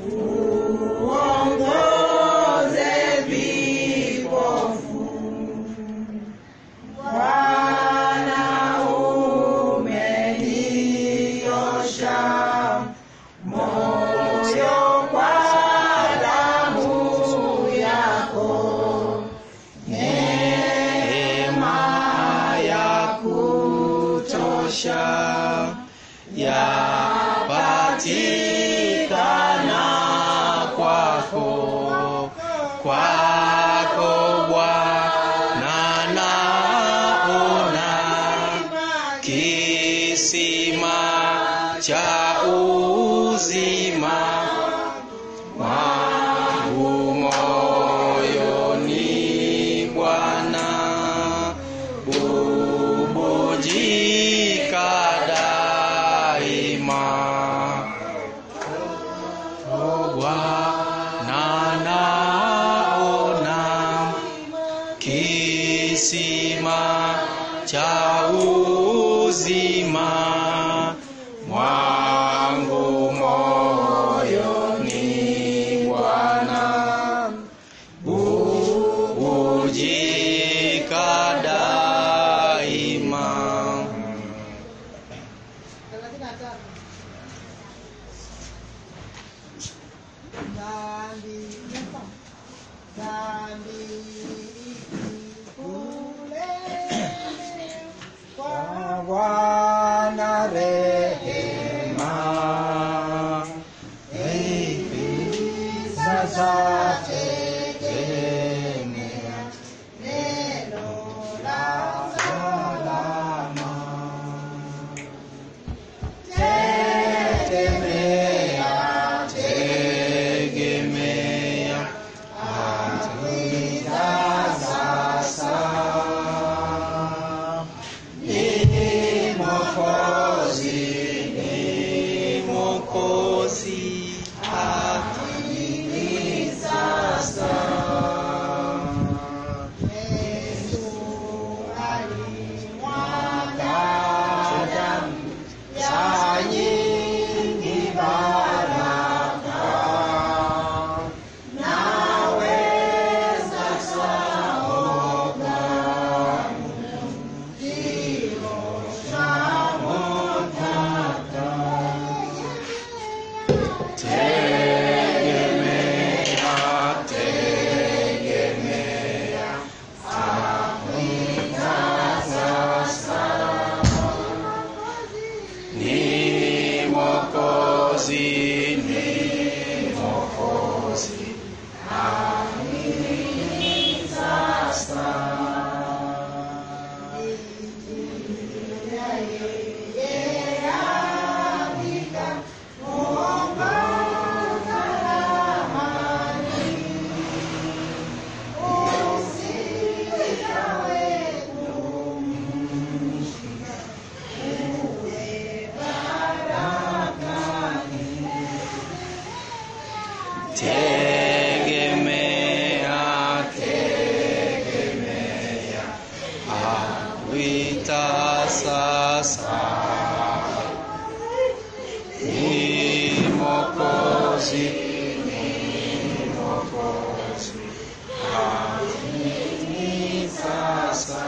uongoze vipofu. Bwana umeniosha moyo kwa damu yako, neema ya kutosha yapatikana kwako, kwako Bwana naona kisima cha uzima wangu moyoni Bwana bubujika daima. O Bwana naona kisima cha uzima mwangu moyoni Bwana bubujika daima. Dhambi, dhambi ikule kwa Bwana rehema, sasa tegemea neno la salama. Tegemea, tegemea Amina sasa ni Mwokozi, ni Mwokozi ni sasa. Yesu alimwaga damu ya nyingi baraka naweza saoga kiosha motaka tegemea tegemea ni Mwokozi ni Mwokozi tegemea tegemea awita sasa ni Mwokozi ni Mwokozi amini sasa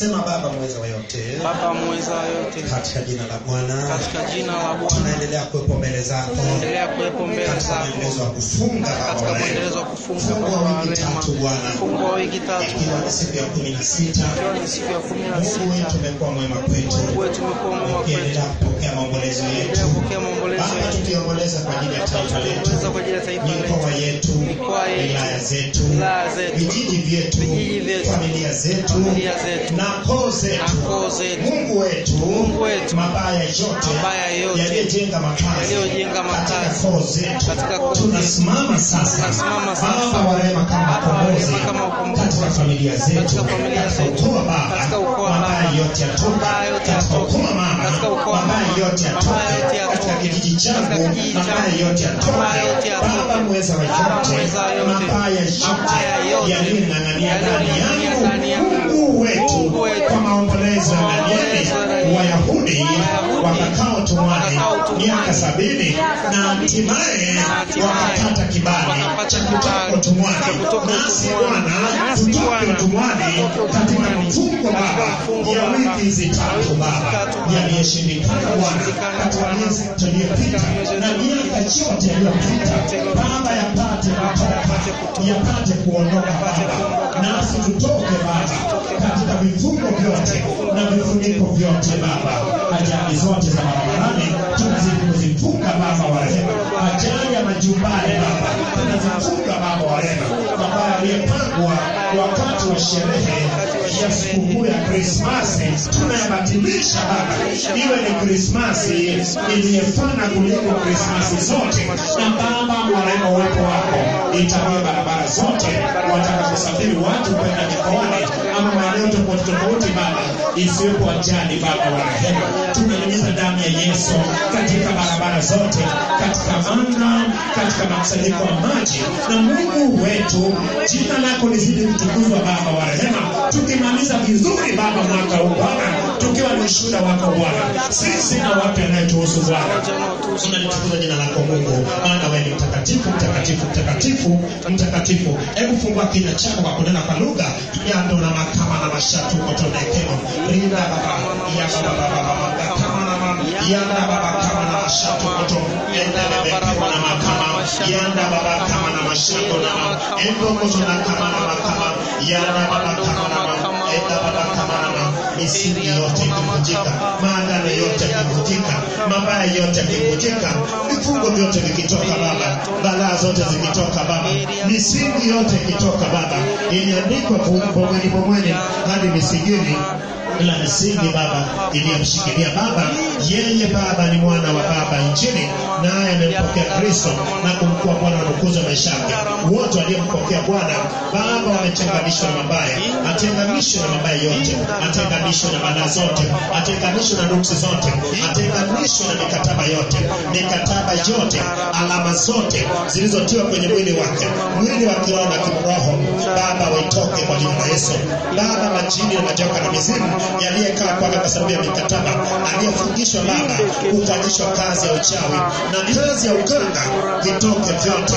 sema baba mweza wa yote Baba mweza yote, katika jina la bwana katika jina la Bwana tunaendelea kuwepo mbele zako endelea kuwepo mbele katika zako mwendelezo wa kufunga baba katika wa mwendelezo rehema wa kufunga Fungu Baba wa wa wiki rehema, tatu bwana fungu wa wiki tatu ikiwa ni siku ya kumi na sita ikiwa ni siku ya kumi na mungu wetu sita umekuwa mwema kwetu Mungu wetu umekuwa mwema kwetu, ukiendelea kupokea maombolezo yetu endelea kupokea maombolezo baba yetu, tukiomboleza kwa ajili ya taifa letu tuweza kwa ajili ya taifa mikoa letu, yetu Mikoa yetu, wilaya zetu wilaya zetu, vijiji vyetu vijiji vyetu, familia zetu familia zetu, na koo na zetu koo zetu, mungu wetu Mungu wetu, mabaya yote mabaya yote yaliyojenga makazi yaliyojenga katika makazi koo zetu katika koo tunasimama sasa Tunasimama sasa. baba wa rehema kama Baba wa mkombozi rehema kama mkombozi. katika familia zetu Katika familia katika zetu. ukoo wa baba Katika ukoo wa mabaya baba. yote yatoka Mabaya yote katika yatoke. ukoo wa mama Katika ukoo wa mabaya mama. yote Mabaya yote yatoke yatoke. katika kijiji changu Katika kijiji mabaya changu. yote yatoke Mabaya yote yatoke. baba mweza wa Baba yote mweza yote. mabaya Mabaya yote yote. yaliyong'ang'ania ndani Yaliyong'ang'ania ndani yangu yangu. mungu wetu Mungu wetu. kwa maombolezo ya Kwa Danieli maombolezo ya Danieli. wayahudi Wayahudi. wakakao tumwani Wakakao tumwani. miaka sabini na hatimaye wakapata kibali Wakapata cha kutoka kibali utumwani cha kutoka nasi utumwani. bwana Nasi tutoke Bwana, utumwani tutoke katika utumwani. mfungo Katika baba mfungo ya Baba. wiki hizi tatu baba tatu. yaliyoshindikana bwana Yaliyoshindikana katika Bwana. miezi tuliyopita na miaka yote iliyopita baba yapate kutoka yapate kuondoka baba nasi tutoke baba katika vifungo vyote na vifuniko vyote baba ajali zote za barabarani tunazidi kuzifunga baba wa rehema ajali ya majumbani baba tunazifunga baba wa rehema ambayo aliyepangwa wakati wa sherehe ya sikukuu ya krismasi tunayabatilisha baba iwe ni krismasi iliyefana kuliko krismasi zote na baba warema uwepo wako itakuwa barabara zote wataka kusafiri watu kwenda mikoani ama maeneo tofauti tofauti baba isiwepo ajali baba wa rehema tunanyunyiza damu ya yesu katika barabara zote katika anga katika makusanyiko ya maji na mungu wetu jina lako lizidi kutukuzwa baba wa rehema tukimaliza vizuri baba mwaka huu bwana tukiwa ni ushuhuda wako bwana sisi na watu yanayetuhusu bwana tunalitukuza jina lako mungu maana wewe ni mtakatifu mtakatifu mtakatifu mtakatifu hebu fungua kinywa chako kwa kunena kwa lugha yando na makama na mashatu kotonekeno rinda baba ya baba baba baba kama na mama yanda baba kama na mashatu koto endelebekemo na makama yanda baba kama na mashatu na mama endo koto na kama na makama yanda baba kama na mama enda baba kama na mama misingi yote ikivunjika maagano yote yakivunjika mabaya yote yakivunjika vifungo vyote vikitoka baba balaa zote zikitoka baba misingi yote ikitoka baba iliandikwa pomweni pomweni hadi misingini ila misingi baba iliyomshikilia baba yeye baba ni mwana wa baba nchini naye amempokea kristo na kumkuwa bwana na mkuzi wa maisha yake wote waliompokea bwana baba wamechanganishwa na mabaya atenganishwe na mabaya yote atenganishwe na balaa zote atenganishwe na nuksi zote atenganishwe na mikataba yote mikataba yote alama zote zilizotiwa kwenye mwili wake mwili wa kiroho na kimroho baba waitoke kwa jina la yesu baba majini na majoka na mizimu yaliyekaa kwake kwa sababu ya mikataba aliyefungishwa baba kufanyishwa kazi ya uchawi na kazi ya uganga vitoke vyote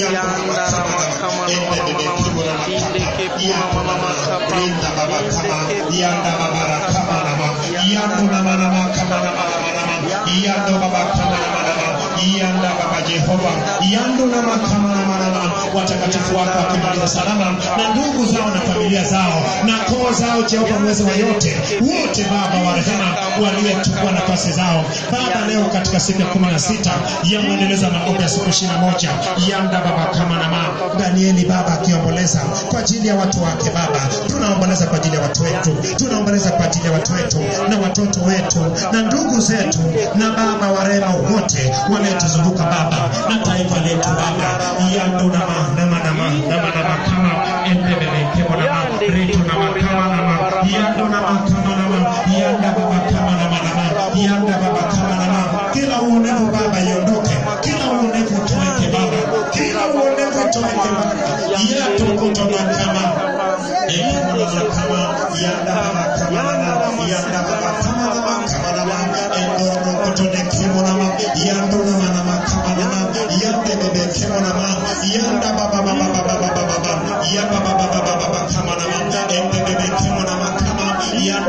rinda baba kama yanda babara kama nama yando nama nama kama nama nama nama yando baba kama nama nama yanda baba jehova yando nama kama nama nama watakatifu wako wakimaliza salama na ndugu zao na familia zao na koo zao jehova mwezi wa yote wote baba wa rehema waliyechukua nafasi zao baba leo katika siku ya kumi na sita ya mwendelezo wa maombi ya siku ishiri na moja yanda baba kama na mama danieli baba akiomboleza kwa ajili ya watu wake baba tunaomboleza kwa ajili ya watu wetu tunaomboleza kwa ajili ya watu wetu na watoto wetu na ndugu zetu na baba wa rehema wote waliotuzunguka baba na taifa letu baba yando nama nama nama nama nama kama endebebe kemo nama retu nama kama nama yando nama kama nama yanda baba kama nama nama yanda baba kama nama kila uonevu baba iondoke kila uonevu toweke baba kila uonevu toweke baba yatokoto na kama ekemo nama kama yanda baba kama nama yanda baba kama nama kama nama endoro koto ne kemo nama yando nama nama kama nama yande bebe kemo nama yanda baba baba baba baba baba ya baba baba baba baba kama nama ende bebe kemo nama kama ya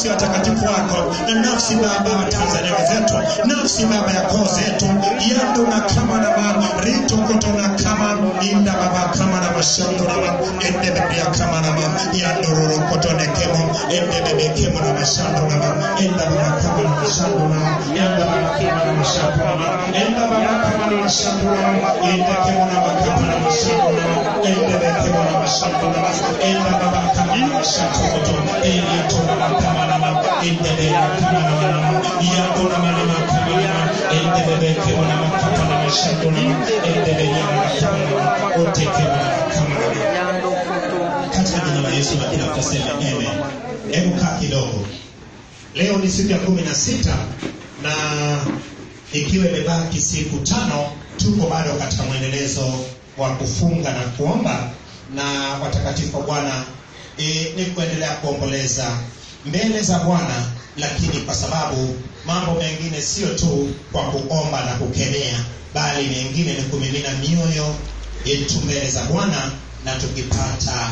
nafsi ya watakatifu wako na nafsi baba wa tanzania wenzetu nafsi baba ya koo zetu yando na kama na ma rito koto na kama inda baba kama na mashando na ma ende bebe ya kama na ma yando roro koto ne kemo ende bebe kemo na mashando na ma enda baba kama na mashando na ma yanda baba kama na mashando na ma enda baba kama na mashando na ma ende kemo na baba kama na mashando na ma ende bebe kemo na mashando na ma enda baba kama na mashando koto ende to na ma kama na ma ende bebe kama na ma yando na ma na ma kama na ma ende bebe kemo na ma kama na mashando na ma ende bebe na ma kama na ma ote kemo na ma kama na ma Yando kutu. katika jina la Yesu na kila kusema amen. Hebu kaa kidogo. Leo ni siku ya kumi na sita na ikiwa imebaki siku tano, tuko bado katika mwendelezo wa kufunga na kuomba na watakatifu wa Bwana e, ni kuendelea kuomboleza mbele za Bwana, lakini kwa sababu mambo mengine sio tu kwa kuomba na kukemea, bali mengine ni kumimina mioyo yetu mbele za Bwana na tukipata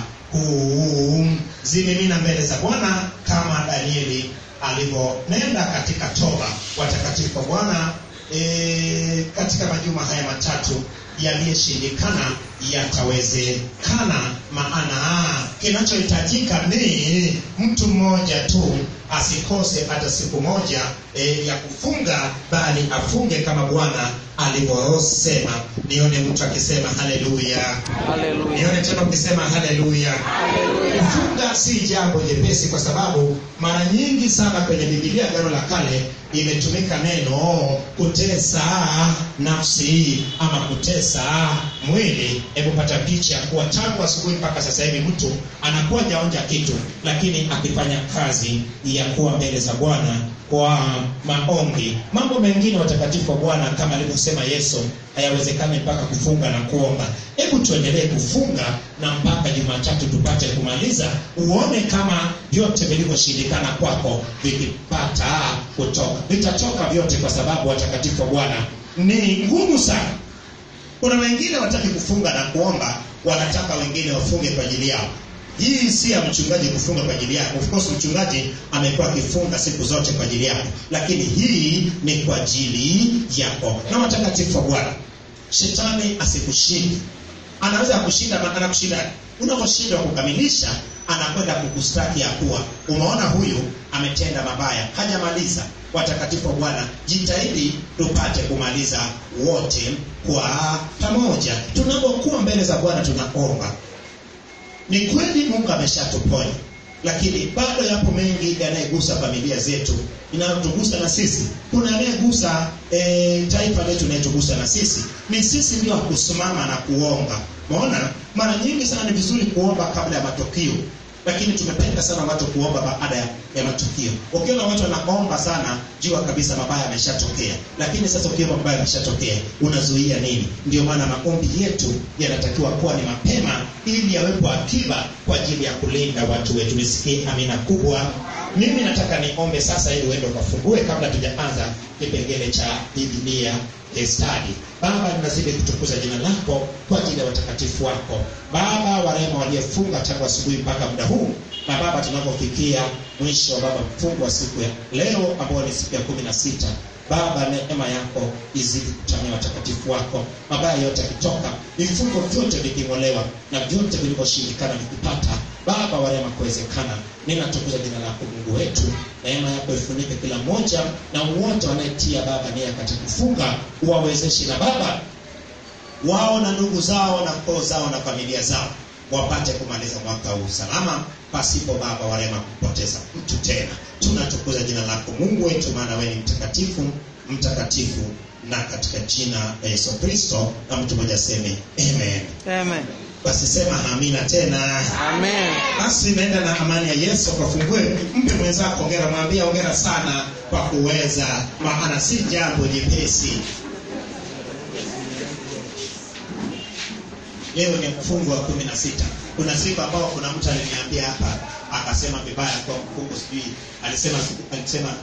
kuzimimina mbele za Bwana kama Danieli alivyonenda katika toba. Watakatifu wa Bwana e, katika majuma haya matatu yaliyoshindikana yatawezekana, maana kinachohitajika ni mtu mmoja tu asikose hata siku moja e, ya kufunga, bali afunge kama Bwana alivyosema. Nione mtu akisema haleluya. Haleluya. Nione tena ukisema haleluya. Kufunga si jambo jepesi, kwa sababu mara nyingi sana kwenye Biblia Agano la Kale imetumika neno kutesa nafsi ama kutesa mwili. Hebu pata picha kuwa tangu asubuhi mpaka sasa hivi mtu anakuwa jaonja kitu, lakini akifanya kazi ya kuwa mbele za Bwana kwa maombi. Mambo mengine watakatifu wa Bwana kama alivyosema Yesu hayawezekani mpaka kufunga na kuomba. Hebu tuendelee kufunga na mpaka Jumatatu tupate kumaliza, uone kama vyote vilivyoshindikana kwako vikipata kutoka. Vitatoka vyote, kwa sababu watakatifu wa Bwana ni ngumu sana. Kuna wengine wataki kufunga na kuomba, wanataka wengine wafunge kwa ajili yao. Hii si ya mchungaji kufunga kwa ajili yako. Of course mchungaji amekuwa akifunga siku zote kwa ajili yako, lakini hii ni kwa ajili yako. Na watakatifu wa Bwana, shetani asikushinde. Anaweza kushinda, anakushinda unaposhindwa kukamilisha, anakwenda kukustaki ya kuwa umeona huyu ametenda mabaya, hajamaliza. Watakatifu wa Bwana, jitahidi tupate kumaliza wote kwa pamoja. Tunapokuwa mbele za Bwana tunaomba ni kweli Mungu ameshatuponya, lakini bado yapo mengi yanayegusa familia zetu, inayotugusa na sisi. Kuna anayegusa e, taifa letu, inayetugusa na sisi. Ni sisi ndio kusimama na kuomba. Umeona, mara nyingi sana ni vizuri kuomba kabla ya matukio, lakini tumependa sana watu kuomba baada ya, ya matukio. Ukiona watu wanaomba sana, jua kabisa mabaya yameshatokea. Lakini sasa ukiomba mabaya yameshatokea, unazuia nini? Ndio maana maombi yetu yanatakiwa kuwa ni mapema, ili yawepo akiba kwa ajili ya kulinda watu wetu. Nisikie amina kubwa. Mimi nataka niombe sasa, ili uende ukafungue kabla tujaanza kipengele cha Biblia study. Baba, ninazidi kutukuza jina lako kwa ajili ya watakatifu wako Baba wa rehema, waliofunga tangu asubuhi mpaka muda huu, na Baba, tunapofikia mwisho Baba mfungo wa siku ya leo ambao ni siku ya kumi na sita Baba, neema yako izidi kutamia watakatifu wako, mabaya yote yakitoka, vifungo vyote viking'olewa na vyote vilivyoshindikana vikipata Baba wa rehema kuwezekana. Ninatukuza jina lako Mungu wetu, neema yako ifunike kila mmoja na wote wanayetia Baba nia katika kufunga, uwawezeshe na Baba wao na ndugu zao na koo zao na familia zao wapate kumaliza mwaka huu salama, pasipo Baba wa rehema kupoteza mtu tena. Tunatukuza jina lako Mungu wetu, maana wewe ni mtakatifu, mtakatifu, na katika jina la Yesu Kristo, na mtu mmoja aseme amen. Amen. Basi sema amina tena. Amen. Basi naenda na amani ya Yesu kafungue. Mpe mwenzako hongera, mwambie hongera sana kwa kuweza, maana si jambo jepesi. Leo ni mfungo wa kumi na sita. Kuna siku ambao kuna mtu aliniambia hapa akasema vibaya kwa mfungo, sijui alisema alisema